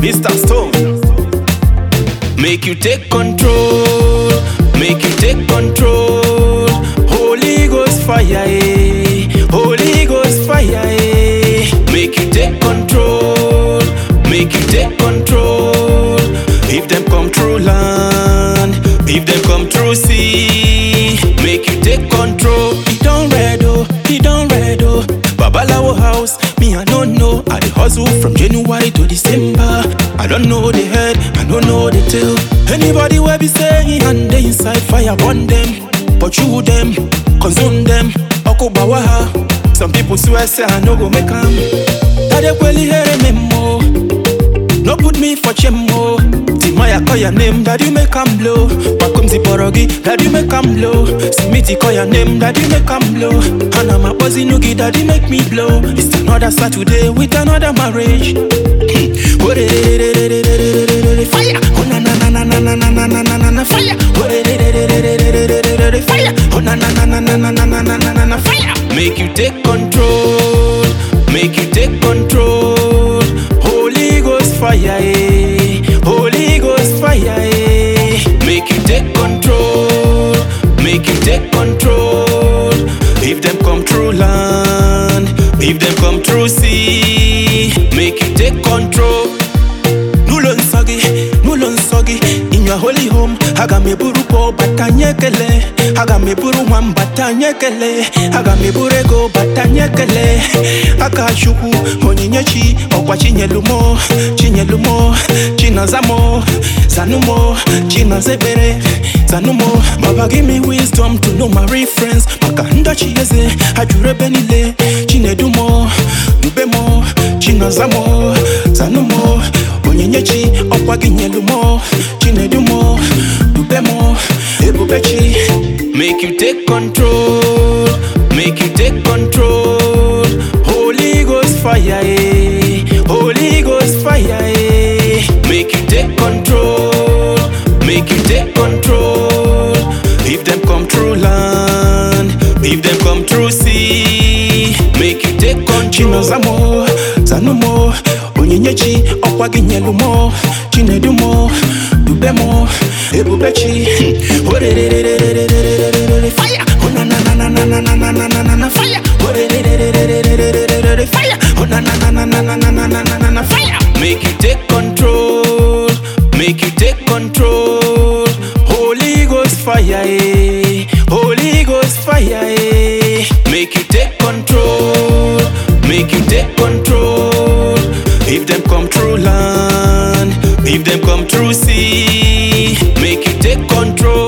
Mr. Stone. Make you take control, make you take control. Holy Ghost fire, eh. Holy Ghost fire, eh. Make you take control, make you take control. If them come through land, if them come through sea, make you take control. He don't red oh, he don't red oh. Babalawo house, me I don't know. I dey hustle from January to December. I don't know the head, I don't know the tail. Anybody where be saying and they inside fire burn them, pursue them, consume them. Okubawaha. Some people swear say I no go make 'em. That they really hear me more. No put me for chemo. Timaya call your name, that you make 'em blow. Bakumzi borogi, that you make 'em blow. Simiti call your name, that you make 'em blow. And I'm a buzzy noogie, that you make me blow. It's another Saturday with another marriage. Oh, de- de- de- de- de- de- de- de- de- de- Fire! Oh na na na na na na na na na na na na fire! Oh de- de- de- de- de- de- de- de- de- de- de- de- fire! Oh na na na na na na na na na na na na fire! Make you take control, make you take control. Holy Ghost fire, eh. Holy Ghost fire, eh. Make you take control, make you take control. If them come through land, if them come through sea, make you take control. Nulon soggy, nulon soggy in your holy home. Aga me buru po batanyekele. Aga me buru wan batanyekele. Aga me burego batanyekele. Aka shuku onyinyechi okwa chinyelumo, chinyelumo, chinazamo, zanumo, chinazebere, zanumo. Baba give me wisdom to know my reference. Makanda chieze, ajure benile, chinedumo, dubemo, chinazamo, zanumo onyinyechi ọkwa gị nyelu mo chinedu mo dube mo ebubechi make you take control make you take control holy ghost fire eh. holy ghost fire eh. make you take control make you take control if them come through land if them come through sea make you take control chinozamo zanumo onyinyechi ọkwa gị nyelu mo chinedu mo dube mo ebubechi orerererererererere fire oh na na na na na na na na na na na na fire orerererererererere fire oh na na na na na na na na na na na na fire make you take control make you take control holy ghost fire eh holy ghost fire eh make you take control make you take control if them come through land if them come through sea make you take control